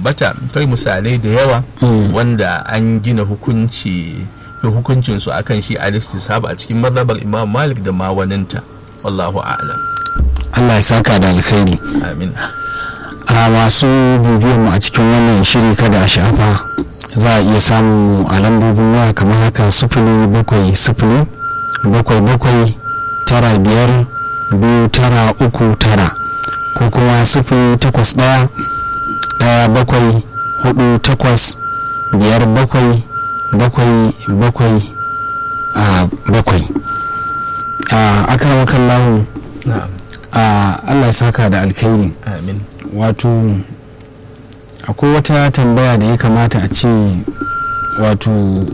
ambata kai misalai da yawa wanda an gina hukunci hukuncin su akan shi al-istisab a cikin mazhabar Imam Malik da ma waninta wallahu a'lam Allah ya saka da alkhairi amin a masu bibiyar mu a cikin wannan shiri kada a shafa za a iya samu a lambobin waya kamar haka sifili bakwai sifili bakwai bakwai tara biyar biyu tara uku tara ko kuma sifili takwas ɗaya ɗaya bakwai hudu takwas biyar bakwai bakwai bakwai a bakwai a akan kallahu na'am a allah ya saka da alkhairi amin wato akwai wata tambaya da ya kamata a ce wato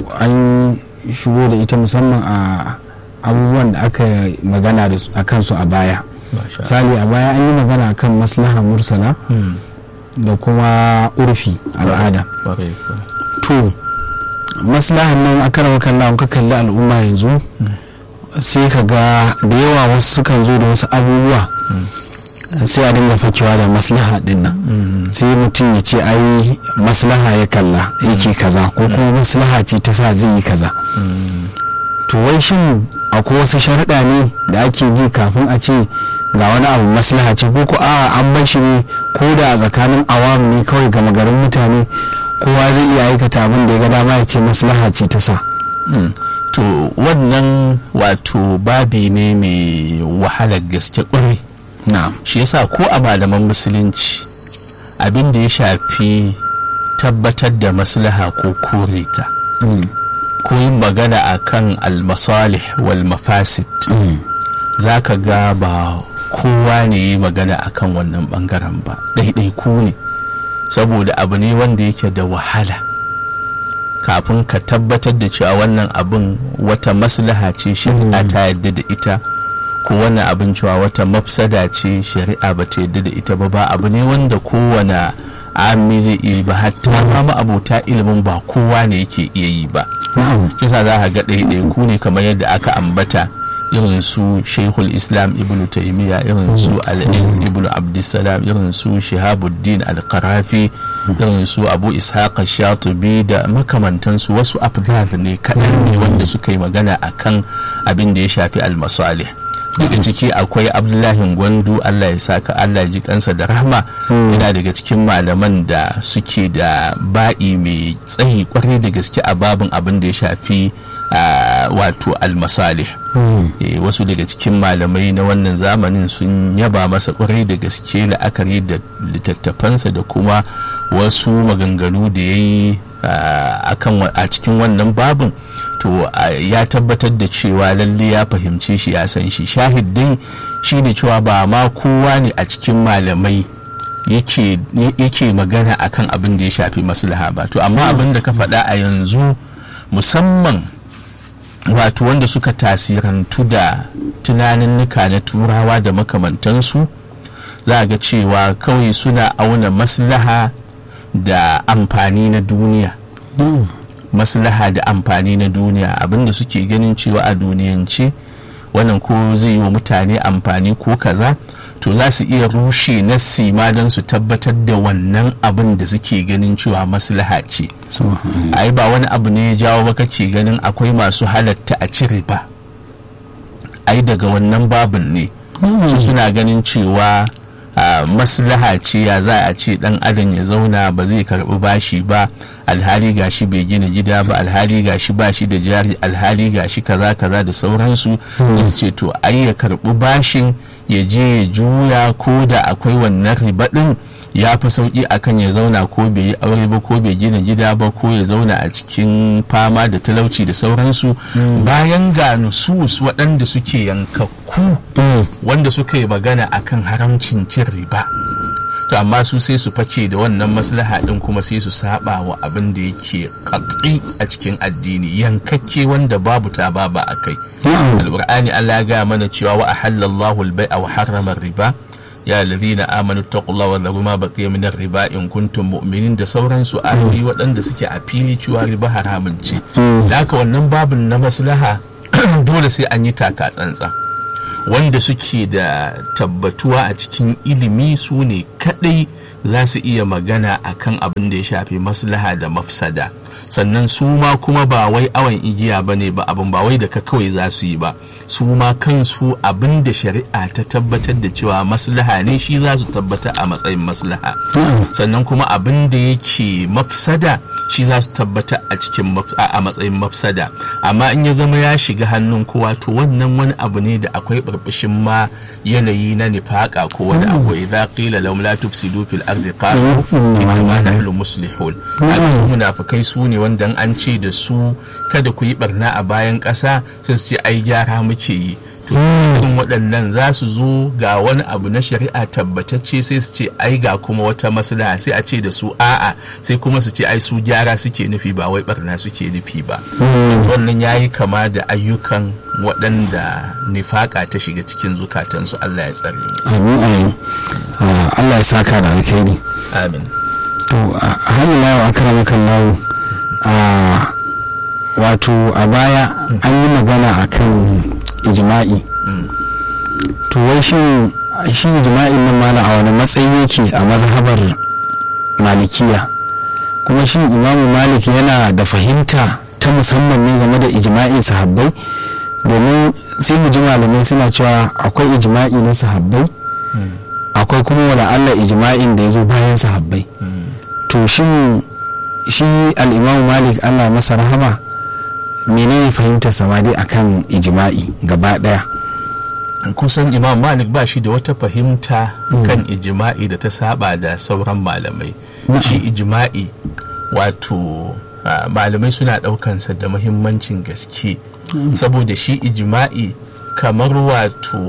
an shigo da ita musamman a abubuwan da aka magana da su- a kansu a baya masha misali a baya an yi magana kan maslaha mursala Hmm, da kuma urfi al'ada kwarai kuwa. to maslahan nan a kan kalla ka kalli al'umma yanzu sai ka ga da yawa wasu sukan zo da wasu abubuwa sai a dinga fakewa da maslaha din nan Hmm, sai mutum ya ce ai maslaha ya kalla yake kaza ko kuma maslaha ce ta sa zai yi kaza hmm, to wai shin akwai wasu sharuɗa ne da ake bi kafin a ce ga wani abu maslaha ce ko ko a'a an bar shi ne ko da a tsakanin awam ne kawai gama garin mutane kowa zai iya aikata abin da ya ga dama ya ce maslaha ce ta sa hmm. to wannan wato babi ne mai wahalar gaske kwarai na'am shi yasa ko a malaman musulunci abin da ya shafi tabbatar da maslaha ko kore ta Mm, ko yin magana akan almasalih wal mafasid mm, za ka ga ba kowa ne yi magana akan wannan bangaren ba ɗaiɗaiku ne saboda abu ne wanda yake da wahala kafin ka tabbatar da cewa wannan abin wata maslaha ce shari'a ta yadda da ita ko wannan abin cewa wata mafsada ce shari'a ba ta yadda da ita ba ba abu ne wanda kowane ami zai iya yi ba hatta ma abota ilimin ba kowa ne yake iya yi ba na'am kisa za ka ga ɗaiɗaiku ne kamar yadda aka ambata irin su shaikhul islam ibn taimiyya irin su al-iz ibn abdussalam irin su shihabuddin al-qarafi irin su abu ishaq shatubi da makamantansu wasu afdal ne kaɗan ne wanda suka yi magana akan abin da ya shafi al-masalih daga ciki akwai abdullahi gwandu allah ya saka allah ya ji kansa da rahma yana daga cikin malaman da suke da ba'i mai tsayi kwarai da gaske a babin abin da ya shafi ah, wato almasalih Mm, Eh, wasu daga cikin malamai na wannan zamanin sun yaba masa kwarai da gaske la'akari da littattafansa da kuma wasu maganganu da ya yi a cikin wannan babin to ah, ya tabbatar da cewa lalle ya fahimce shi ya san shi shahid dai shi ne cewa ba ma kowa ne a cikin malamai yake yake magana akan abin da ya shafi maslaha ba to amma abin da ka faɗa a yanzu musamman wato wanda suka tasirantu da tunaninnika na turawa da makamantansu za a ga cewa kawai suna auna maslaha da amfani na duniya mm, maslaha da amfani na duniya abinda suke ganin cewa a duniyance wannan ko zai yi wa mutane amfani ko kaza to za su iya rushe nassi ma don su tabbatar da wannan abin da suke ganin cewa maslaha ce so, mm, ai ba wani abu ne ya jawo ba kake ganin akwai masu halatta a cire ba ai daga wannan babin ne su suna ganin cewa a, maslaha ce ya za a ce dan adam ya zauna ba zai karbi bashi ba alhali gashi bai gina gida ba alhali gashi ba shi da jari alhali gashi kaza kaza da sauransu sai su ce to ai ya karbi bashin ya je ya juya ko da akwai wannan riba din ya fi sauki akan ya zauna ko bai yi aure ba ko bai gina gida ba ko ya zauna a cikin fama da talauci da sauransu bayan ga nusus waɗanda suke yankakku mm, wanda suka yi magana akan haramcin cin riba to amma su sai su fake da wannan maslaha din kuma sai su saba wa abin da yake katsi a cikin addini yankakke wanda babu ta baba a kai na'am alqur'ani Allah ya ga mana cewa wa ahallallahu al-bai'a wa harrama riba ya alladhina amanu taqullaha wa dharu ma baqiya min riba in kuntum mu'minin da sauransu ayoyi waɗanda suke a fili cewa riba haramun ce Mm. da haka wannan babin na maslaha dole sai an yi taka tsantsa wanda suke da tabbatuwa a cikin ilimi su ne kadai za su iya magana akan abin da ya shafi maslaha da mafsada sannan su ma kuma ba wai awon igiya ba ne ba abin ba wai da ka kawai za su yi ba su ma kansu abin da shari'a ta tabbatar da cewa maslaha ne shi za su tabbata a matsayin maslaha sannan kuma abin da yake mafsada shi za su tabbata a cikin a matsayin mafsada amma in ya zama ya shiga hannun kowa to wannan wani abu ne da akwai barbashin ma yanayi na nifaka ko wani abu idza qila lahum la tufsidu fil ardi qalu inna nahnu muslihun haka su munafikai su ne wanda an ce da su kada ku yi barna a bayan ƙasa sai su ce ai gyara muke yi to irin waɗannan za su zo ga wani abu na shari'a tabbatacce sai su ce ai ga kuma wata maslaha sai a ce da su a'a sai kuma su ce ai su gyara suke nufi ba wai barna suke nufi ba wannan ya yi kama da ayyukan waɗanda nifaka ta shiga cikin zukatansu Allah ya tsare mu amin amin Allah ya saka da alkhairi amin to a hannun lawo akramakan lawo a wato a baya an yi magana akan ijma'i to wai shin shi ijma'in nan mala a wani matsayi yake a mazhabar malikiya kuma shi imamu malik yana da fahimta ta musamman ne game da ijma'in sahabbai domin sai mu ji malamai suna cewa akwai ijma'i na sahabbai akwai kuma wala Allah ijma'in da ya zo bayan sahabbai to shin shi al'imamu malik allah masa rahama menene fahimtar samadi akan ijma'i gaba daya kusan imam malik ba shi da wata fahimta kan ijima'i da ta saba da sauran malamai shi ijima'i wato malamai suna daukansa da mahimmancin gaske saboda shi ijima'i kamar wato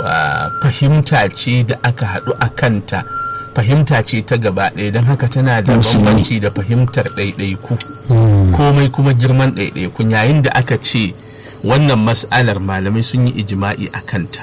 fahimta ce da aka haɗu a kanta fahimta ce ta gaba ɗaya don haka tana da bambanci da fahimtar ɗaiɗaiku komai kuma girman ɗaiɗaiku yayin da aka ce wannan mas'alar malamai sun yi ijima'i a kanta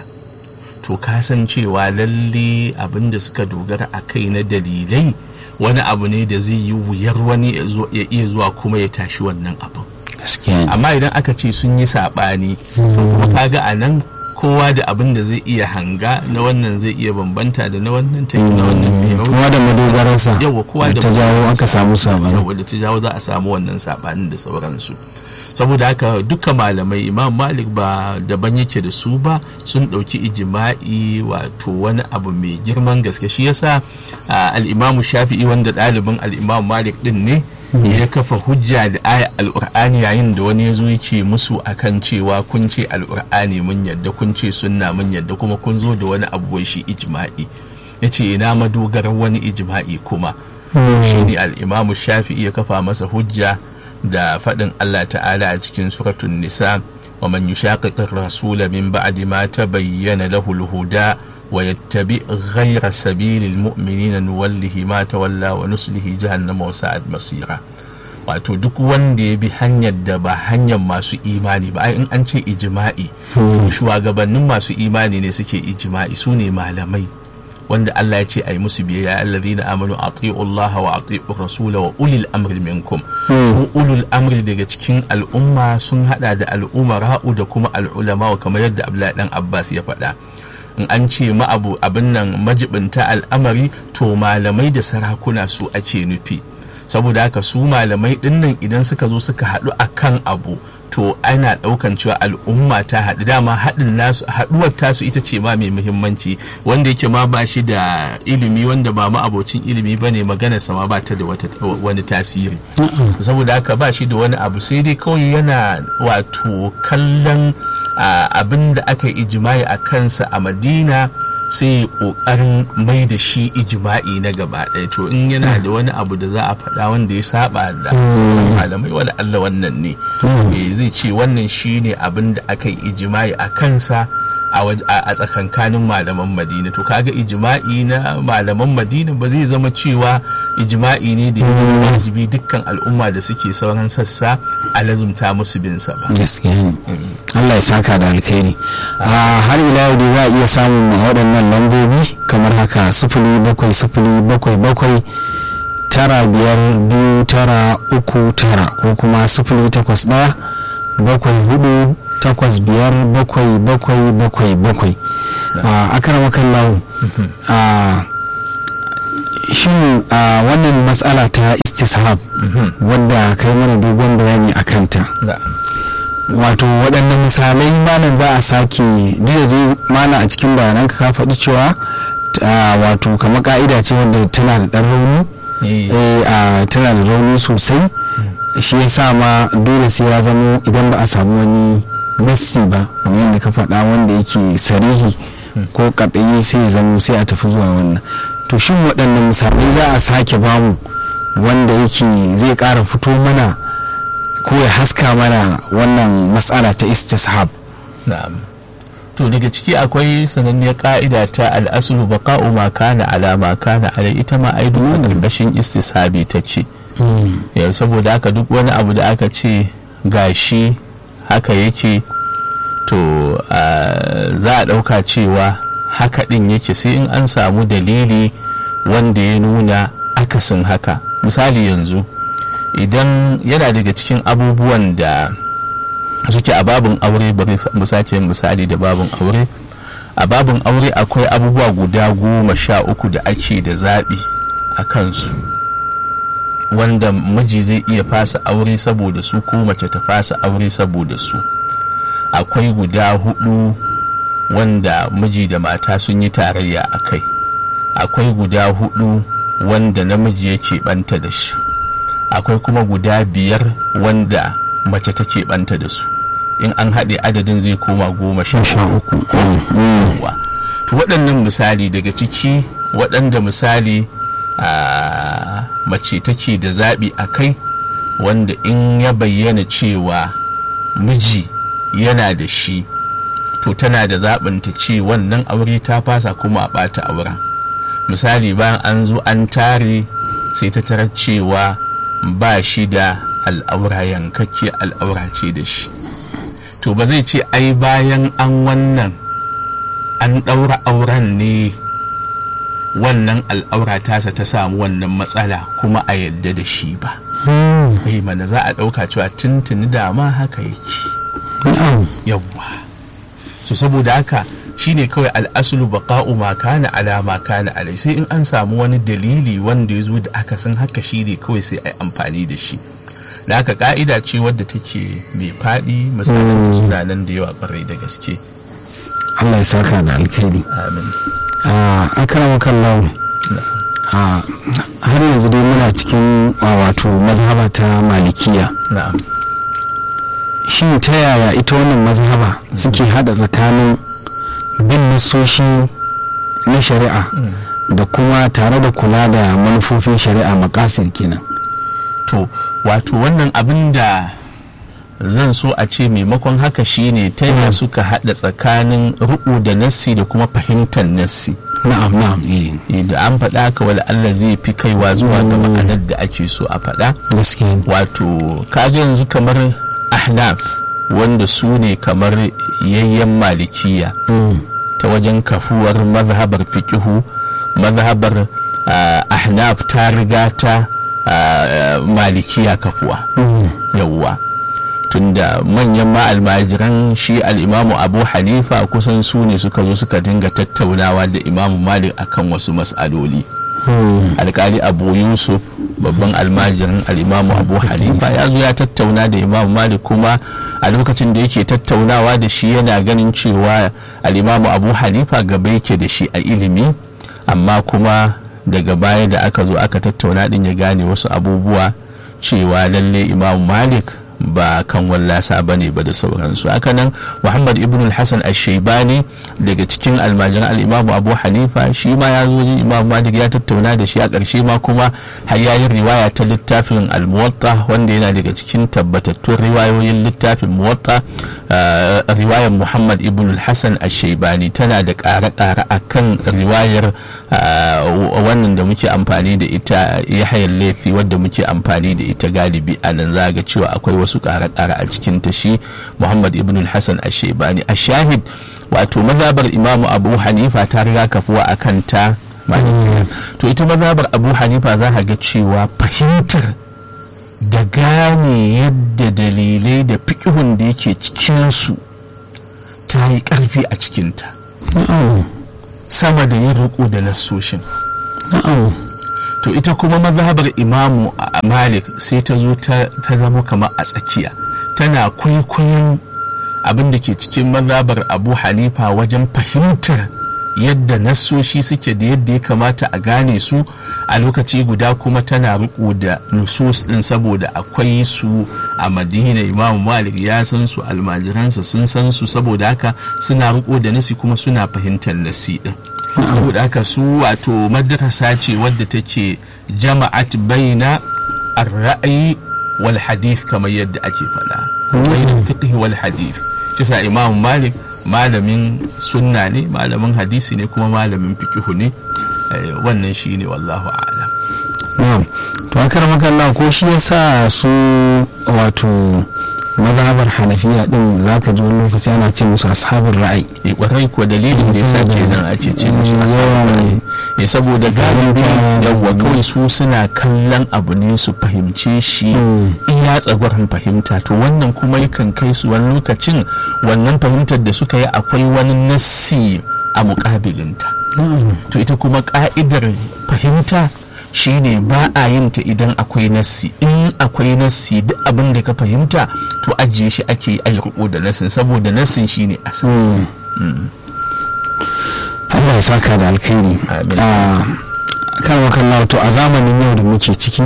to cewa lalle abin da suka dogara a kai na dalilai wani abu ne da zai yi wuyar wani ya iya zuwa kuma ya tashi wannan abin amma idan aka ce sun yi saɓani to kuma kaga a nan kowa da abin da zai iya hanga na wannan zai iya bambanta da na wannan ta na wannan kowa da madogararsa yawa kowa da ta jawo aka samu sabani yawa da ta jawo za a samu wannan sabanin da sauransu saboda haka duka malamai imam malik ba daban yake da su ba sun ɗauki ijima'i wato wani abu mai girman gaske shi yasa al'imamu shafi'i wanda ɗalibin al'imamu malik ɗin ne ya kafa hujja da aya al'ur'ani yayin da wani ya zo yake musu akan cewa kun ce al'ur'ani mun yadda kun ce sunna mun yadda kuma kun zo da wani abu shi ijma'i ya ce ina madogarar wani ijma'i kuma shi ne al'imamu shafi'i ya kafa masa hujja da faɗin Allah ta'ala a cikin suratun nisa wa man yushaqiqir rasula min ba'di ma tabayyana lahu al-huda wa yattabi ghayra sabilil mu'minina nuwallihi ma tawalla wa nuslihi jahannama wa sa'at masira wato duk wanda ya bi hanyar da ba hanyar masu imani ba ai in an ce ijma'i to shugabannin masu imani ne suke ijma'i su ne malamai wanda Allah ya ce a yi musu biyayya allazina amanu ati'u Allah wa ati'u rasula wa ulil amri minkum su ulul amri daga cikin al'umma sun hada da al'umara'u da kuma al'ulama kamar yadda Abdullahi dan Abbas ya faɗa in an ce ma'abu abin nan majibinta al'amari to malamai da sarakuna su ake nufi saboda haka su malamai dinnan idan suka zo suka haɗu akan abu to ana ɗaukan cewa al'umma ta haɗu dama haɗin nasu haɗuwar tasu ita ce ma mai muhimmanci wanda yake ma ba shi da ilimi wanda ba ma abocin ilimi ba ne magana sama ba ta da wani tasiri saboda haka ba shi da wani abu sai dai kawai yana wato kallon abin da aka yi ijimai a kansa a madina sai kokarin mai da shi ijima'i na gaba ɗaya to in yana da wani abu da za a faɗa wanda ya saba da sauran malamai wala Allah wannan ne zai ce wannan shi ne abin da aka yi ijima'i a kansa a tsakankanin malaman madina to kaga ijima'i na malaman madina ba zai zama cewa ijima'i ne da ya zama wajibi dukkan al'umma da suke sauran sassa a lazumta musu binsa ba gaskiya ne Allah ya saka da alkhairi har ila yau za a iya samun waɗannan lambobi kamar haka sifili bakwai sifili bakwai bakwai tara biyar biyu tara uku tara ko kuma sifili takwas ɗaya bakwai hudu takwas biyar bakwai bakwai bakwai bakwai a akaramakan lawo shin a wannan matsala ta istishab wadda kai mana dogon bayani a kanta wato waɗannan misalai malam za a sake dai malam a cikin bayanan ka faɗi cewa wato kamar ka'ida ce wadda tana da ɗan rauni tana da rauni sosai shi ya sa ma dole sai ya zamo idan ba a samu wani nassi ba kamar yadda ka faɗa wanda yake sarihi ko katsayi sai ya zamo sai a tafi zuwa wannan to shin waɗannan misalai za a sake bamu wanda yake zai ƙara fito mana ko ya haska mana wannan matsala ta istishab na'am to daga ciki akwai sananniyar ka'ida ta al'asulu baqa'u ma kana ala ma kana ala ita ma ai duk ƙarƙashin istishabi take yau saboda haka duk wani abu da aka ce gashi haka yake to za a ɗauka cewa haka ɗin yake sai in an samu dalili wanda ya nuna akasin haka misali yanzu idan yana daga cikin abubuwan da suke a babin aure bari mu sake misali da babin aure a babin aure akwai abubuwa guda goma sha uku da ake da zaɓi a kansu wanda miji zai iya fasa aure saboda su ko mace ta fasa aure saboda su akwai guda hudu wanda miji da mata sun yi tarayya a kai akwai guda hudu wanda namiji yake banta da shi akwai kuma guda biyar wanda mace take banta da su in an haɗe adadin zai koma goma sha uku to waɗannan misali daga ciki waɗanda misali a mace take da zaɓi a kai wanda in ya bayyana cewa miji yana da shi to tana da zaɓin ta ce wannan aure ta fasa kuma a ɓata auren misali bayan an zo an tare sai ta tarar cewa ba shi da al'aura yankakke al'aura ce da shi to ba zai ce ai bayan an wannan an ɗaura auren ne wannan al'aura tasa ta samu wannan matsala kuma a yadda da shi ba bai mana za a ɗauka cewa tuntuni dama haka yake yawwa so saboda haka shine kawai al'asulu baqa'u ma kana ala ma kana alai sai in an samu wani dalili wanda ya zo da aka san haka shine kawai sai ai amfani da shi da haka ka'ida ce wadda take mai faɗi misalin suna nan da yawa kwarai da gaske Allah ya saka da alkhairi amin a karama kallon har yanzu dai muna cikin wato mazhaba ta malikiya na'am shin ta yaya ita wannan mazhaba suke hada tsakanin bin nasoshi na shari'a da kuma tare da kula da manufofin shari'a makasir kenan to wato wannan abin da zan so a ce maimakon haka shine ta yaya suka hada tsakanin ru'u da nassi da kuma fahimtar nassi na'am na'am da an faɗa ka wala Allah zai fi kaiwa zuwa ga ma'anar da ake so a faɗa gaskiya wato kaga yanzu kamar ahnaf wanda su ne kamar yayyan malikiya ta wajen kafuwar mazhabar fikihu mazhabar ahnaf ta riga ta malikiya kafuwa yawwa tunda manyan ma'almajiran shi al'imamu abu hanifa kusan su ne suka zo suka dinga tattaunawa da imamu malik akan wasu mas'aloli alkali abu yusuf babban almajirin al'imamu abu hanifa ya zo ya tattauna da imamu malik kuma a lokacin da yake tattaunawa da shi yana ganin cewa al'imamu abu hanifa gaba yake da shi a ilimi amma kuma daga baya da aka zo aka tattauna din ya gane wasu abubuwa cewa lalle imamu malik ba kan wallasa ba ne ba da sauransu hakanan muhammad ibn hassan al-shaibani daga cikin almajiran al'imamu abu hanifa shi ma ya zo imam malik ya tattauna da shi a ƙarshe ma kuma hayayin riwaya ta littafin al-muwatta wanda yana daga cikin tabbatattun riwayoyin littafin muwatta riwayar muhammad ibn hassan al-shaibani tana da ƙare-ƙare a kan riwayar wannan da muke amfani da ita yahayar laifi wadda muke amfani da ita galibi a nan za ga cewa akwai wasu ƙare-ƙare a cikin ta shi muhammad ibn hassan al-shaibani a shahid wato mazabar imamu abu hanifa ta riga kafuwa a kan ta to ita mazabar abu hanifa za ga cewa fahimtar da gane yadda dalilai da fikihun da yake cikinsu ta yi ƙarfi a cikinta sama da yin riko da nassoshin to ita kuma mazhabar imamu malik sai ta zo ta zama kamar a tsakiya tana kwaikwayon abin da ke cikin mazhabar abu hanifa wajen fahimtar yadda nassoshi suke da yadda ya kamata a gane su a lokaci guda kuma tana riko da nusus din saboda akwai su a madina imamu malik ya san su almajiransa sun san su saboda haka suna riko da nasi kuma suna fahimtar nasi din saboda haka su wato madrasa ce wadda take jama'at baina ar-ra'yi wal hadith kamar yadda ake faɗa baina fiqh wal hadith kisa imamu malik malamin sunna ne malamin hadisi ne kuma malamin fikihu ne wannan shi ne wallahu a'lam na'am to akar makalla ko shi yasa su wato mazhabar hanafiya din zaka ji wani lokaci ana ce musu ashabul ra'ayi eh kwarai ko dalilin da yasa kenan ake ce musu ashabul ra'ayi eh saboda galibi yawwa kawai su suna kallon abu ne su fahimce shi iya tsagwaron fahimta to wannan kuma yakan kai su wani lokacin wannan fahimtar da suka yi akwai wani nassi a mukabilinta to ita kuma ka'idar fahimta shine ba a yin ta idan akwai nassi in akwai nassi duk abin da ka fahimta to ajiye shi ake yi riko da nassin saboda nassin shine asali Allah ya saka da alkhairi kan wakan to a zamanin yau da muke ciki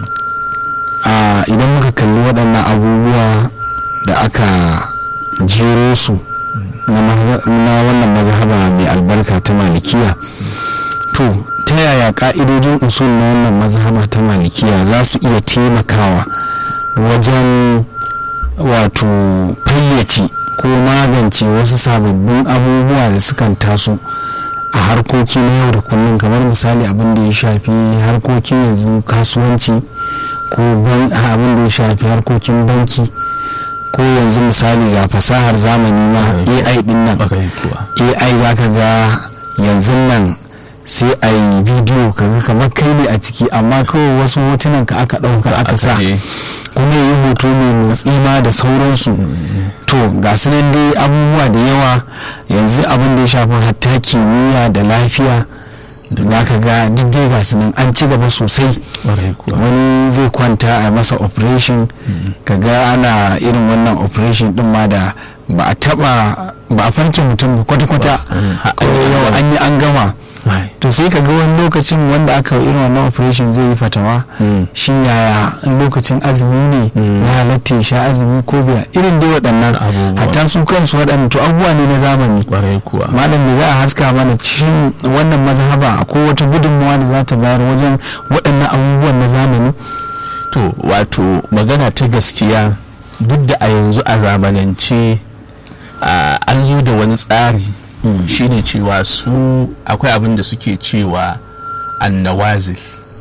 idan muka kalli waɗannan abubuwa da aka jero su na wannan mazhaba mai albarka ta malikiya to ta yaya ka'idojin usul na wannan mazhaba ta malikiya za su iya taimakawa wajen wato fayyace ko magance wasu sababbin abubuwa da sukan taso a harkoki na yau da kullum kamar misali abin da ya shafi harkokin yanzu kasuwanci ko abin da ya shafi harkokin banki ko yanzu misali ga fasahar zamani ma ai din nan ai za ka ga yanzu nan sai a yi bidiyo kaga kamar kai ne a ciki amma kawai wasu hotunan ka aka ɗauka aka sa kuma yi hoto mai motsi ma da sauransu to ga su nan dai abubuwa da yawa yanzu abin da ya shafi hatta kimiyya da lafiya za ka ga duk dai ga su nan an ci gaba sosai wani zai kwanta a masa operation ka ga ana irin wannan operation din ma da ba a taba ba a farke mutum ba kwata-kwata yau an yi an gama to sai ka ga wani lokacin wanda aka yi irin wannan operation zai yi fatawa shi yaya lokacin azumi ne ya halatta ya sha azumi ko biya irin dai waɗannan hatta su kansu waɗannan to abubuwa ne na zamani malam da za a haska mana cikin wannan mazhaba ko wata gudunmawa da za ta bayar wajen waɗannan abubuwan na zamani to wato magana ta gaskiya duk da a yanzu a zamanance an zo da wani tsari shine cewa su akwai abin da suke cewa annawazil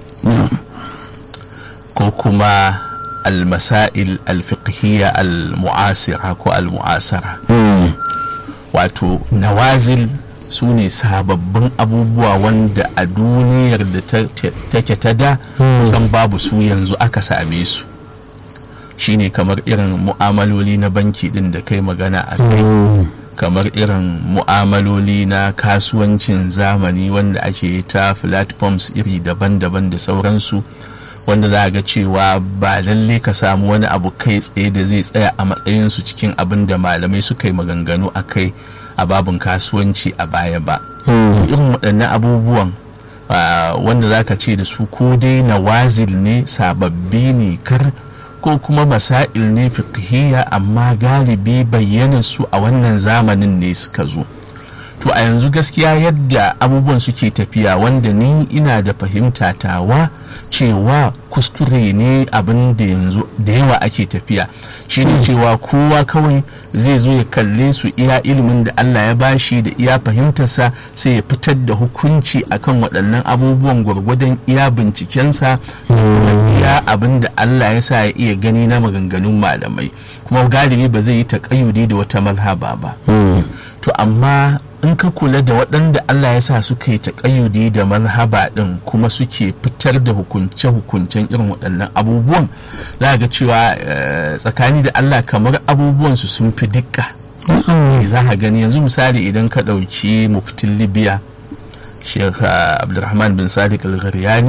ko kuma almasail alfiqhiyya almu'asira ko almu'asara wato nawazil su ne sababbin abubuwa wanda a duniyar da take ta da kusan babu su yanzu aka same su shine kamar irin mu'amaloli na banki din da kai magana a kai kamar irin mu'amaloli na kasuwancin zamani wanda ake ta platforms iri daban-daban da sauransu wanda za a ga cewa ba lalle ka samu wani abu kai tsaye da zai tsaya a matsayinsu cikin abin da malamai suka yi maganganu a kai a babin kasuwanci a baya ba irin waɗannan abubuwan wanda za ka ce da su ko dai nawazil ne sababbi ne kar ko kuma masail ne fiqhiyya amma galibi bayyana su a wannan zamanin ne suka zo to a yanzu gaskiya yadda abubuwan suke tafiya wanda ni ina da fahimta tawa cewa kuskure ne abin da yanzu da yawa ake tafiya shine cewa kowa kawai zai zo ya kalle su iya ilimin da Allah ya bashi da iya fahimtarsa sai ya fitar da hukunci akan waɗannan abubuwan gwargwadon iya bincikensa da iya abin da Allah ya sa ya iya gani na maganganun malamai kuma galibi ba zai yi taƙayyudi da wata malhaba ba to amma in ka kula da waɗanda Allah ya sa suka yi taƙayyudi da malhaba ɗin kuma suke fitar da hukunce-hukuncen irin waɗannan abubuwan za ga cewa tsakani da Allah kamar abubuwansu sun fi dukka za ka gani yanzu misali idan ka ɗauki muftin libya sheikh abdulrahman bin sadiq al-gharyani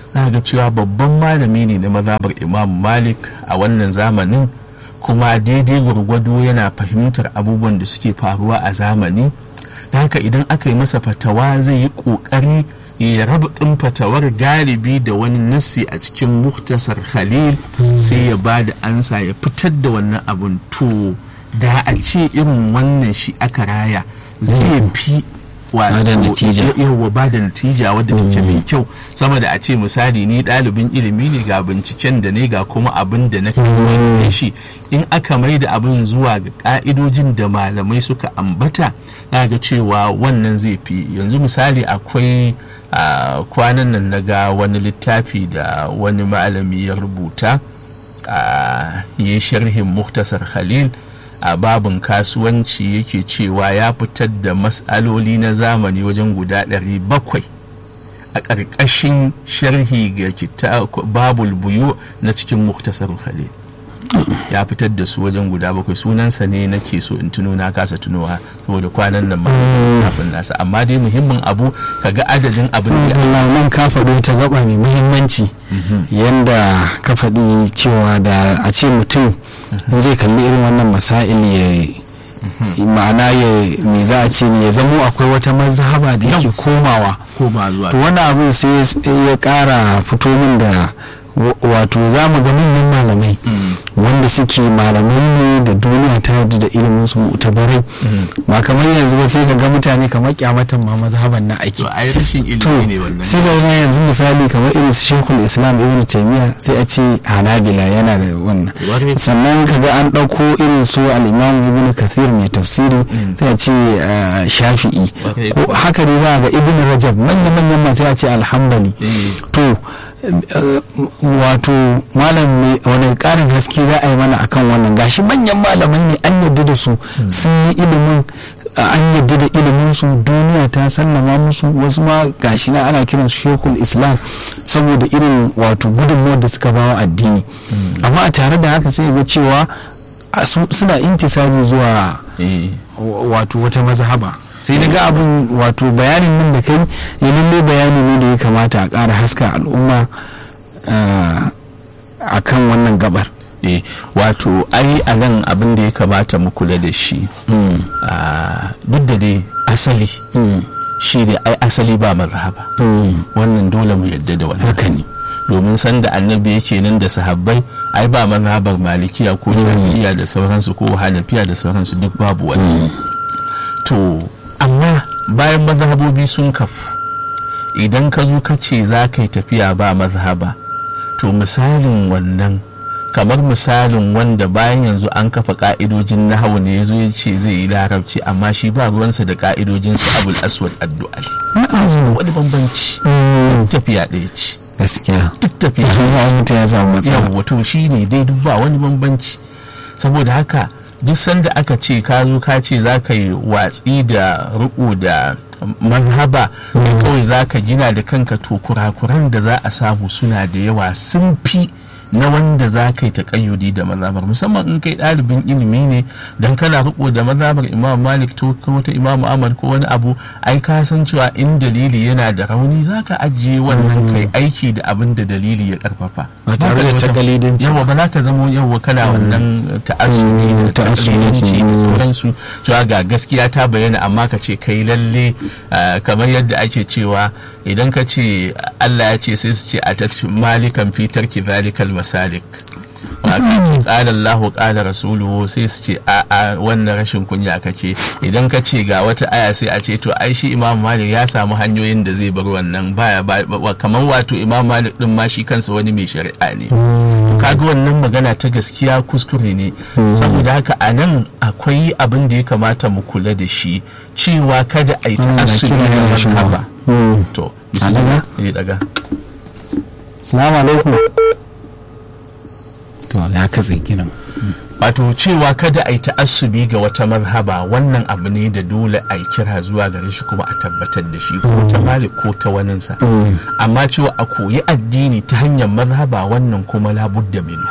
za ga cewa babban malami ne na mazhabar imam malik a wannan zamanin kuma daidai gwargwado yana fahimtar abubuwan da suke faruwa a zamani haka idan aka yi masa fatawa zai yi ƙoƙari ya raba ɗin fatawar galibi da wani nassi a cikin muktasar khalil sai ya ba da ansa ya fitar da wannan abun to da a ce irin wannan shi aka raya zai fi yawa ba da natija wadda take mai kyau sama da a ce misali ni ɗalibin ilimi ne ga binciken da ne ga kuma abin da na kai shi in aka mai da abin zuwa ga ka'idojin da malamai suka ambata na ga cewa wannan zai fi yanzu misali akwai a kwanan nan na ga wani littafi da wani malami ya rubuta a yi sharhin muktasar khalil a babin kasuwanci yake cewa ya fitar da matsaloli na zamani wajen guda 700 a ƙarƙashin sharhi ga babul buyu na cikin muktasar khalil ya fitar da su wajen guda bakwai sunansa ne nake so in tuno na kasa tunowa saboda kwanan nan ma kafin nasa amma dai muhimmin abu kaga adadin abin da nan ka faɗo ta gaba mai muhimmanci yanda ka faɗi cewa da a ce mutum zai kalli irin wannan masail ya ma'ana ya me za a ce ne ya zamo akwai wata mazhaba da yake komawa koma zuwa to wani abin sai ya ƙara fito min da wato za mu ga manyan malamai wanda suke malamai ne da duniya ta yarda da ilimin su mutabarai ba kamar yanzu ba sai ka ga mutane kamar kyamatan ma mazhaban na ake to ai rashin ilimi ne wannan sai ga yanzu misali kamar irin su shekul islam ibn taymiya sai a ce hanabila yana da wannan sannan ka ga an ɗauko irin su al-imam ibn kathir mai tafsiri sai a ce shafi'i ko haka ne za ga ibn rajab manya manyan ma sai a ce alhambali to wato malam wani karin haske za a yi mana akan wannan gashi manyan malamai ne an yadda da su sun yi ilimin an yadda da ilimin su duniya ta sallama musu wasu ma gashi na ana kiran su shekul islam saboda irin wato gudunmuwar da suka bawa addini amma a tare da haka sai ga cewa suna intisabi zuwa wato wata mazhaba sai na ga abin wato bayanin nan da kai ya lalle bayani ne da ya kamata a ƙara haska al'umma a kan wannan gabar eh wato ai a nan abin da ya kamata mu kula da shi duk da dai asali shi ne ai asali ba mazhaba wannan dole mu yadda da wani haka ne domin sanda annabi yake nan da sahabbai ai ba mazhabar malikiya ko shafi'iya da sauransu ko hanafiya da sauransu duk babu wani to amma bayan mazhabobi sun kafu idan ka zo ka ce za ka yi tafiya ba mazhaba to misalin wannan kamar misalin wanda bayan yanzu an kafa ka'idojin nahawu ne ya zo ya ce zai yi larabci amma shi ba ruwansa da ka'idojin su abul aswad addu'ali wani bambanci tafiya ɗaya ce gaskiya duk tafiya ya samu matsala yawa to shi ne dai duk ba wani bambanci saboda haka duk sanda aka ce ka zo ka ce za ka yi watsi da riko da mazhaba da kawai za ka gina da kanka to kurakuran da za a samu suna da yawa sun fi na wanda za ka yi taƙayyudi da mazhabar musamman in kai ɗalibin ilimi ne dan kana riko da mazhabar imam malik to ko ta imam ahmad ko wani abu ai ka san cewa in dalili yana da rauni za ka ajiye wannan kai aiki da abin da dalili ya karfafa ba tare da takalidanci yawa ba za ka zamo yawa kana wannan ta'assubi da takalidanci da sauransu cewa ga gaskiya ta bayyana amma ka ce kai lalle kamar yadda ake cewa idan ka ce Allah ya ce sai su ce a malikan fitar ki zalikal masalik ƙala Allahu ƙala rasuluhu sai su ce a a wannan rashin kunya kake idan ka ce ga wata aya sai a ce to ai shi Imam Malik ya samu hanyoyin da zai bar wannan baya kamar wato Imam Malik din ma shi kansa wani mai shari'a ne kaga wannan magana ta gaskiya kuskure ne saboda haka a nan akwai abin da ya kamata mu kula da shi cewa kada a yi ta'assubi da mazhaba to bismillah daga salamu alaikum to ya katse kiran wato cewa kada a yi ta'assubi ga wata mazhaba wannan abu ne da dole a yi kira zuwa gare shi kuma a tabbatar da shi ko ta malik ko ta waninsa amma cewa a koyi addini ta hanyar mazhaba wannan kuma labudda minu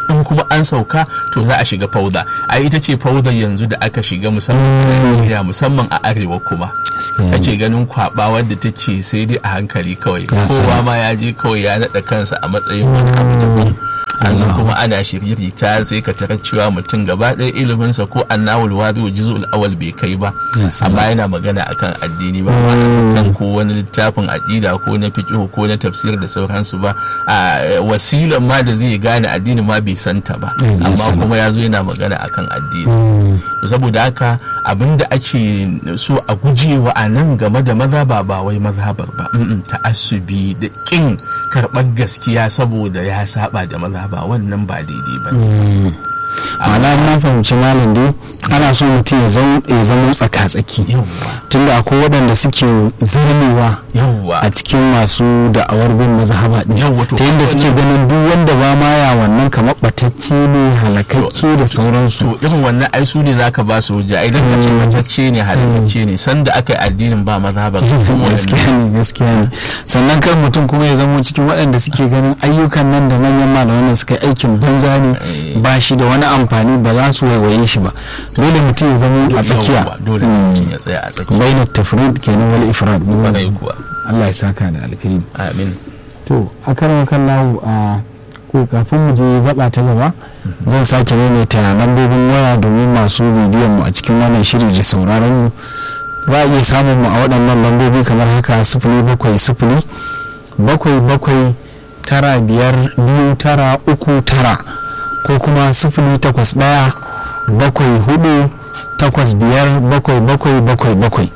in kuma an sauka to za a shiga fauda a ita ce fauda yanzu da aka shiga musamman a musamman a arewa kuma kake ganin kwaba wadda take sai dai a hankali kawai kowa ma ya je kawai ya naɗa kansa a matsayin wani abu daban yanzu kuma ana shirye ta sai ka tarar cewa mutum gaba ɗaya iliminsa ko annawul wadi wa juzul awal bai kai ba amma yana magana akan addini ba kan ko wani littafin aqida ko na fiqh ko na tafsir da sauransu ba a wasilan ma da zai gane addini ma bai santa ba amma kuma ya zo yana magana akan addini saboda haka abinda ake so a gujewa a nan game da mazhaba ba wai mazhabar ba ta'assubi da kin karɓar gaskiya saboda ya saba da mazhaba wannan ba daidai ba ma'ana na fahimci malam dai ana so mutum ya zama tsaka-tsaki tunda akwai waɗanda suke zarmewa a cikin masu da'awar bin mazhaba din ta yadda suke ganin duk wanda ba ma ya wannan kamar batacce ne halakakke da sauransu to irin wannan ai su ne zaka ba su hujja idan ka ce batacce ne halakakke ne sanda aka yi addinin ba mazhaba gaskiya ne gaskiya ne sannan kan mutum kuma ya zama cikin waɗanda suke ganin ayyukan nan da manyan malaman suka yi aikin banza ne ba shi da wani amfani ba za su waiwaye shi ba dole mutum ya zama a tsakiya dole mutum ya tsaya a tsakiya bainat tafrid kenan wal ifrad kwarai kuwa Allah ya saka da alkhairi amin to a karan kallahu a ko kafin mu je gaba ta gaba zan sake maimaita lambobin waya domin masu bibiyan mu a cikin wannan shiri da sauraron mu za a iya samun mu a waɗannan lambobi kamar haka sifili bakwai sifili bakwai bakwai tara biyar biyu tara uku tara ko kuma sifili takwas ɗaya bakwai hudu takwas biyar bakwai bakwai bakwai bakwai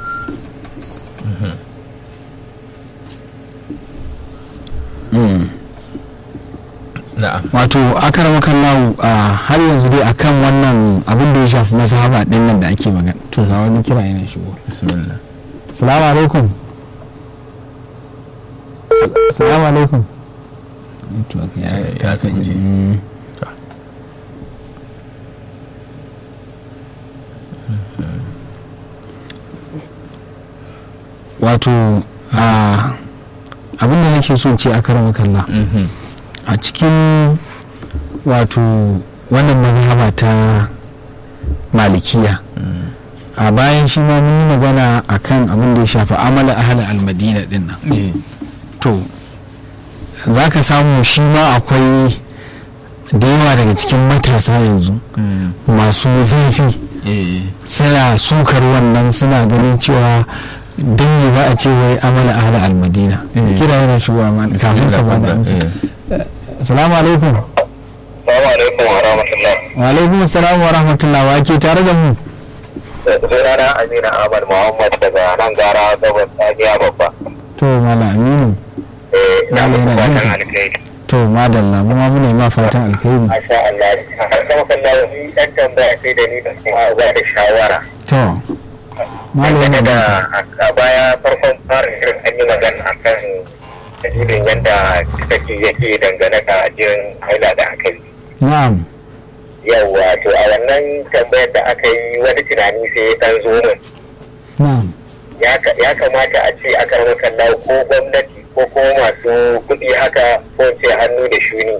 wato akarama kallahu a har yanzu dai akan wannan abin da ya shafi mazhaba din nan da ake magana to ga wani kira yana shigo bismillah salamu alaikum salamu alaikum ya tsinke wato abin da nake so ce a karama kalla a cikin wato wannan mazhaba ta malikiya a bayan shi ma mun yi magana akan abin da ya shafi amala ahli almadina din nan to za ka samu shi ma akwai da yawa daga cikin matasa yanzu masu zafi suna sukar wannan suna ganin cewa don yi za a ce wai amala ahli almadina kira yana shigowa ma kafin ka bada amsa salamu alaikum salamu alaikum wa rahmatullah wa alaikum salam wa rahmatullah wa ke tare da mu sunana amina ahmad muhammad daga nan gara gabas tsakiya babba to mala aminu eh na muku fatan alkhairi to madalla mu ma muna ma fatan alkhairi masha Allah har sama kallon ni dan tambaya sai da ni da kuma ba da shawara to malam da a baya farkon fara shirin an yi magana akan dalilin yadda take yake dangane da jirin haila da aka yi na'am yawwa to a wannan tambayar da aka yi wani tunani sai ya dan zo min na'am ya kamata a ce aka rama kalla ko gwamnati ko kuma masu kuɗi haka ko ce hannu da shuni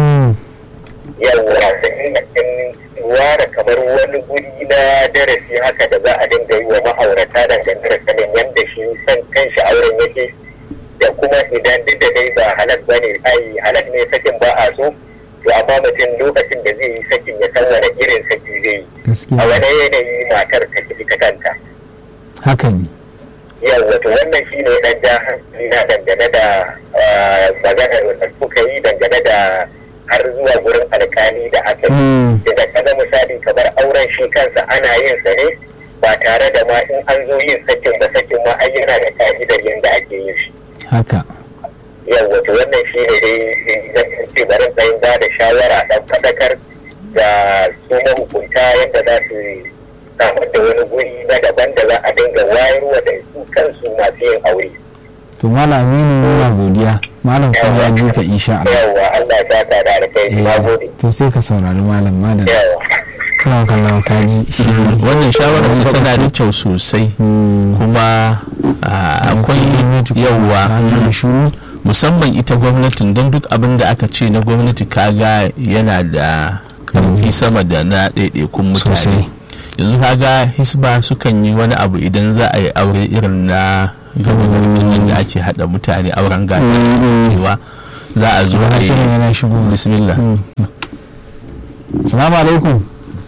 yawwa in ware kamar wani guri na darasi haka da za a dinga yi wa ma'aurata dangane da sanin yadda shi san kan shi auren yake da kuma idan duk da dai ba halak ba ne ai halak ne sakin ba a so to amma mutum lokacin da zai yi sakin ya san wani irin saki zai yi a wani yanayi matar ta kifi ta kanta haka ne yau wato wannan shi ne dan ja hankali na dangane da maganar da kuka yi dangane da har zuwa gurin alkali da aka yi daga kaga misali kamar auren shi kansa ana yin sa ne ba tare da ma in an zo yin sakin ba sakin ma ai yana da ka'idar yadda ake yin shi haka yau wato wannan shi ne dai zan ce bari tsayin ba da shawara dan fadakar da su mahukunta yadda za su samar da wani guri na daban da za a dinga wayarwa da su kansu masu yin aure. to malam aminu muna godiya malam kuma ya ji ka insha Allah yawwa Allah ya saka da alkai na gode to sai ka saurari malam malam yawwa kana kallon kaji shi wannan shawararsa tana da kyau sosai kuma akwai yawwa musamman ita gwamnatin don duk abin da aka ce na gwamnati kaga yana da karfi sama da na ɗaiɗaikun mutane Sosai. yanzu kaga hisba sukan yi wani abu idan za a yi aure irin na gaba garin da ake haɗa mutane auren gata cewa za a zo a Wani yi shirin yana shigo bismillah salamu alaikum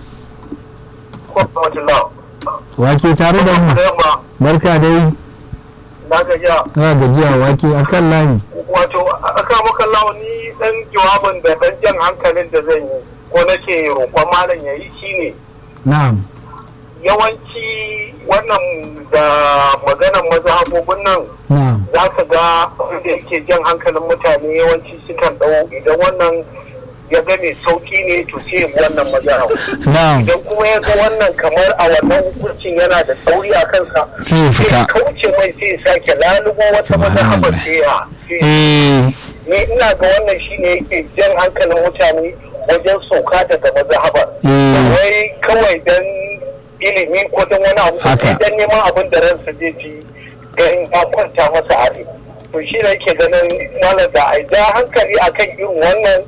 wake tare da mu barka dai na gajiya na gajiya wake akan layi wato aka maka launi dan jawabin da dan jan hankalin da zan yi ko nake roƙon malam ya yi shine na'am yawanci wannan da maganan mazhabobin nan na'am za ka ga da yake jan hankalin mutane yawanci sukan ɗau idan wannan ya ga mai sauki ne to sai ya bi wannan mazhab na'am idan kuma ya ga wannan kamar a wannan hukuncin yana da tsauri a kansa sai ya sai fita kauce mai sai ya sake lalubo wata mazhabar sai ya sai ya eh ne ina ga wannan shine yake jan hankalin mutane wajen sauka daga mazhabar eh wai kawai dan ilimi ko dan wani abu Haka. sai dan neman abin da ransa zai ji ganin ya kwanta masa a rai to shi ne yake ganin malam da a ja hankali akan irin wannan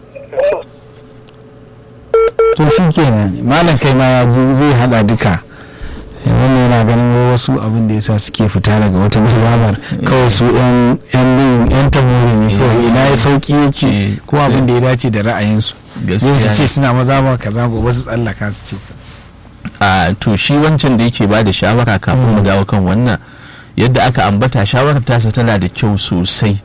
to shi kenan malam kai ma ya ji zai hada duka Eh, wannan yana ganin wai wasu abin da yasa suke fita daga wata mazhabar kawai su yan yan bin yan tamori ne kawai ina ya sauki yake Eh, ko abin da ya dace da ra'ayinsu Gaskiya zai su ce ne. suna mazhabar kaza gobe su tsallaka su ce a to shi wancan da yake ba da shawara kafin mu dawo kan wannan yadda aka ambata shawarar tasa tana da kyau sosai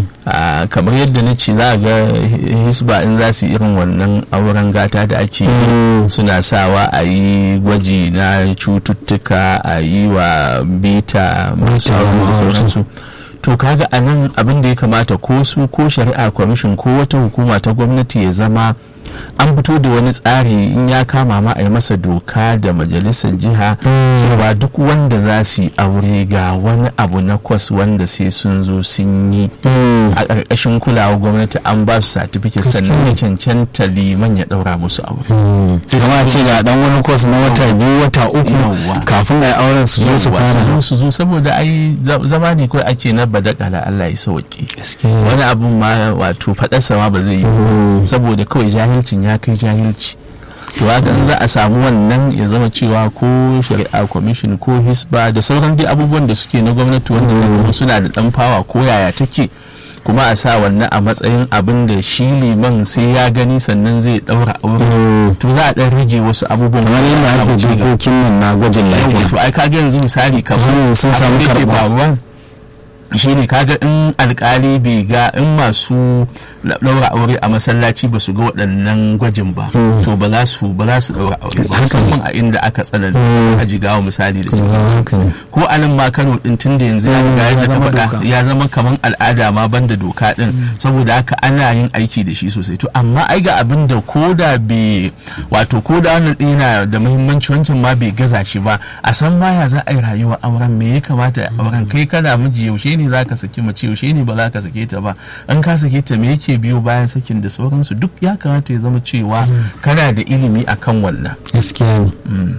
a kamar yadda na ce za a ga hisba in za su yi irin wannan auren gata da ake yi suna sawa a yi gwaji na cututtuka a yi wa bita masu aure da sauransu to kaga a nan abin da ya kamata ko su ko shari'a kwamishin ko wata hukuma ta gwamnati ya zama an fito da wani tsari in ya kama ma a yi masa doka da majalisar jiha cewa duk wanda za su yi aure ga wani abu na kwas wanda sai sun zo sun yi a ƙarƙashin kulawa gwamnati an ba su satifiket sannan ya cancanta liman ya ɗaura musu aure kama ce ga dan wani kwas na wata biyu wata uku Yawwa. kafin a yi auren su zo su Yawwa, fara zo su zo saboda ai za- zama ne kawai ake na badakala Allah ya sauke Gaskiya. wani abun ma wato faɗarsa ma ba zai yi ba. saboda kawai jahilcin ya kai jahilci to haka in za a samu wannan ya zama cewa ko shari'a commission ko hisba da sauran dai abubuwan da suke na gwamnati wanda zai zama suna da dan fawa ko yaya take kuma a sa wannan a matsayin abin da shi liman sai ya gani sannan zai daura aure to za a dan rage wasu abubuwan kamar yadda wanda ake za mu ci gaba. dokokin nan na gwajin Yawwa, lafiya to ai kaga yanzu misali kamar Sun- sun samu abin da ke karɓa. faruwa shine kaga in alkali bai ga in masu daura aure a masallaci ba su ga waɗannan gwajin ba to ba za su ba za su daura aure ba musamman a inda aka tsananta a jigawa misali da su haka ne ko a nan ma kano din tun da yanzu ya Mm, riga ya yadda ka zama faɗa doka. ya zama kamar al'ada ma banda doka din saboda haka ana yin aiki da shi sosai to amma ai ga abin da ko da bai wato ko da wannan din yana da muhimmanci wancan ma bai gaza shi ba a san ma ya za a yi rayuwar auren me ya kamata a auren kai kana miji yaushe ne za ka saki mace yaushe ne ba za ka sake ta ba an ka sake ta me yake biyo bayan sakin da sauransu duk ya kamata ya zama cewa kana da ilimi akan wannan gaskiya ne Mm.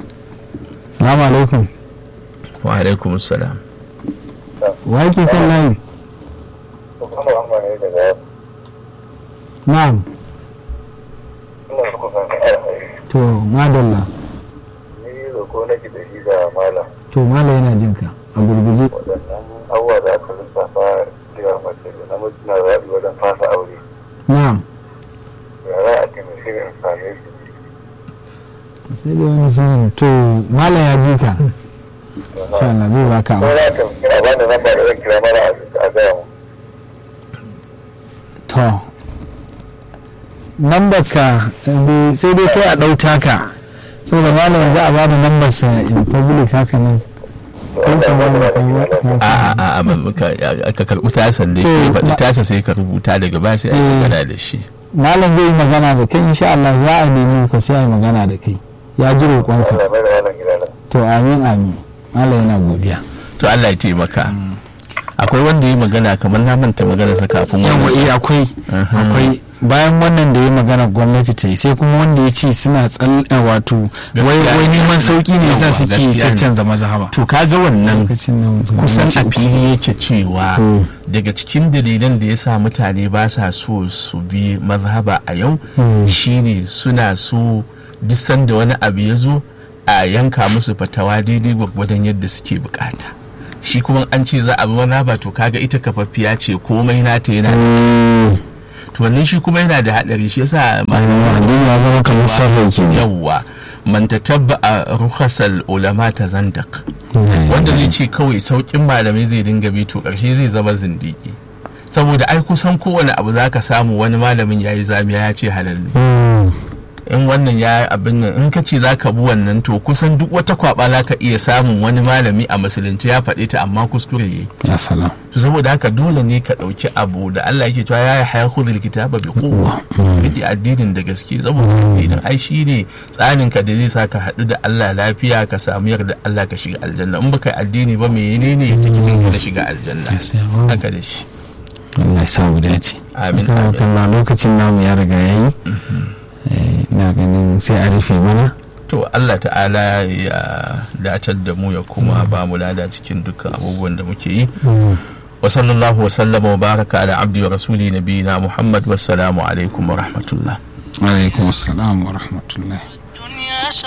salamu alaikum wa alaikum salam wa yake kan layi na'am to madalla ni roko nake da shi da malam to mala yana jin ka a gurguje waɗannan abubuwa da aka lissafa cewa mace da namiji na zaɓi wajen fasa aure na'am ya za a taimake ni in same su sai dai wani sunan to mala ya ji ka insha Allah zai baka ko amsa za ka kira ba da namba da zan kira mana a gaya mu to lambar ka eh, sai dai kai a ɗauta ka saboda malam za a bada lambar sa in public haka nan to kan ka Allah ya bada ba da ka kira ka a a a ban ka ka karɓi tasan da To, ke faɗi ma- tasa sai ka rubuta daga baya sai a yi Eh. magana da shi malam zai yi magana da kai insha Allah za a nemi ka sai a yi magana da kai ya ji roƙonka Allah mai da wannan gida nan to amin amin malam yana godiya to Allah ya taimaka akwai wanda ya magana kamar na manta magana sa kafin yawa wannan eh akwai Aha. akwai bayan wannan da ya magana gwamnati ta yi sai kuma wanda ya ce suna tsal eh, wato wai Gaskiya wai ne. neman sauki ne yasa Yawwa, suke gaskiya ne. caccanza mazhaba to kaga wannan lokacin nan kusan gwamnati a uku. fili yake cewa Mm. daga cikin dalilan da ya sa mutane ba sa so su bi mazhaba a yau Mm. shine suna so duk sanda wani abu ya zo a yanka musu fatawa daidai gwargwadon yadda suke bukata shi kuma an ce za a bi mazhaba to kaga ita kafaffiya ce komai nata yana da Mm. to wannan shi kuma yana da hadari shi yasa Mm, addini ya zama kamar sarrai kenan yawwa man tatabba a rukhasal ulama ta zandak wanda zai ce kawai saukin malamai zai dinga bi to karshe zai zama zindiki saboda ai kusan kowane abu za ka samu wani malamin ya yi zamiya ya ce halal ne Mm. in wannan ya yi abin nan in ka ce za ka bi wannan to kusan duk wata kwaba za ka iya samun wani malami a musulunci ya faɗe ta amma kuskure ya yi ya salam to saboda haka dole ne ka ɗauki abu da Allah yake cewa ya yi haya khudhul kitaba bi quwwa kadi addinin da gaske saboda addinin ai shine tsarin ka da zai sa ka haɗu da Allah lafiya ka samu yarda Allah ka shiga aljanna in baka yi addini ba menene tikitin ka na shiga aljanna Yes, ya ba. haka da shi Allah ya sa mu dace Amin, Kan- amin. kan lokacin namu ya riga yayi Eh, na ganin sai a rufe mana to Allah ta'ala ya datar da mu ya kuma ba mu lada cikin dukkan abubuwan da muke yi wa sallallahu wa sallama wa baraka ala abdi wa rasuli nabiyina muhammad wassalamu alaikum wa rahmatullah alaikum assalam wa rahmatullah